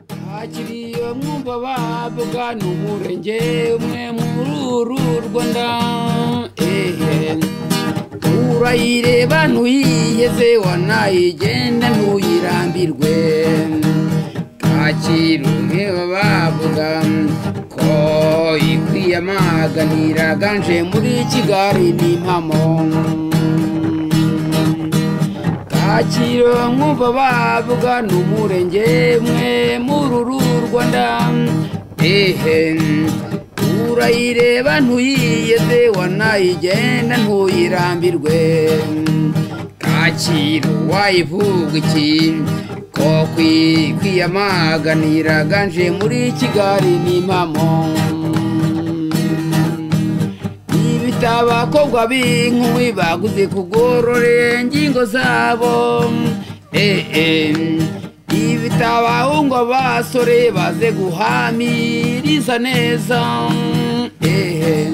bakiriye mwumva bavuga ni umurenge umwe muri uru rwanda ehe urayireba ntuyiheze wanayigenda ntuyirambirwe kacyiru umwe bavuga ko ikwiyamaganira ganje muri kigali n'impamo kacyiru mwumva bavuga ni umurenge umwe muri uru rwanda ehe urayireba ntuyiyeze wanayigenda ntuyirambirwe kacyiru wayivuga iki ko kwi- kwiyamaganira ganje muri kigali n'impamo ibitabo abakobwa b'inkumi baguze kugororera ingingo zabo Eh, eh. ibitabo abahungu basore baze guhamiriza neza Eh, eh.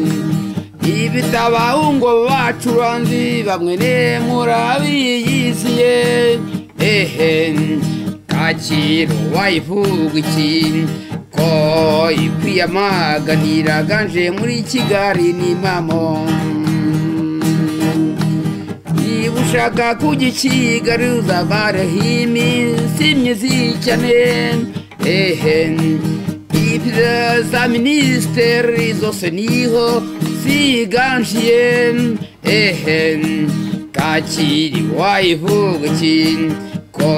ibitabo abahungu bacuranzi bamwe ne murabiyiziye ehe kacyiru wayivuga iki ko ikwiyamaganira ganje muri kigali n'impamo niba ushaka kujya i kigali uzavareho iminsi myiza cyane ehe ibyo za minisiteri zose niho ziganjiye ehe kacyiru wayivuga iki ko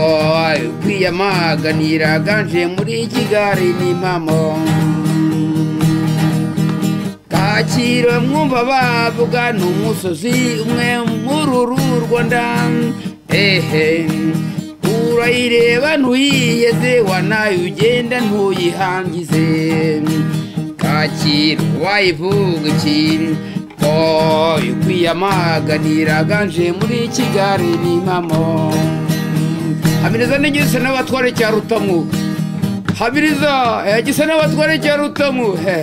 kwiyamaganira ganje muri kigali n'impamo kacyiru mwumva bavuga ni umusozi umwe muri uru rwanda ehe urayireba ntuyiyeze wanayugenda ntuyihangize kacyiru wayivuga iki ko ikwiyamaganira ganje muri kigali n'impamo hamiriza n'igisa n'abatware cya rutamu hamiriza eh, gisa n'abatware cya rutamu he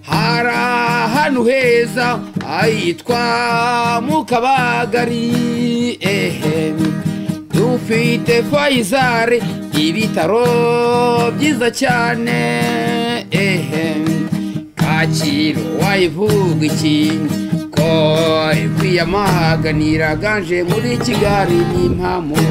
hari ahantu heza ahitwa mu kabagari ehe dufite fayizari ibitaro byiza cyane ehe kacyiru wayivuga iki ko kwiyamaganira ganje muri kigali n'impamo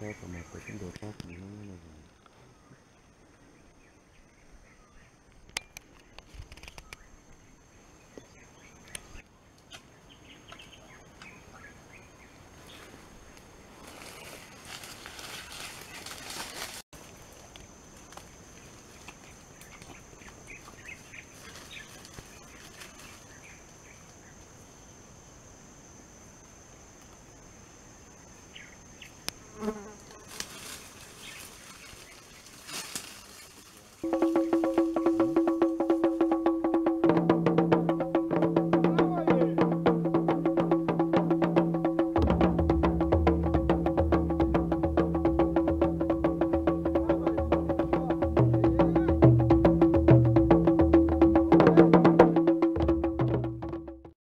Kaka, mas foi quem deu o toque, não, não, não.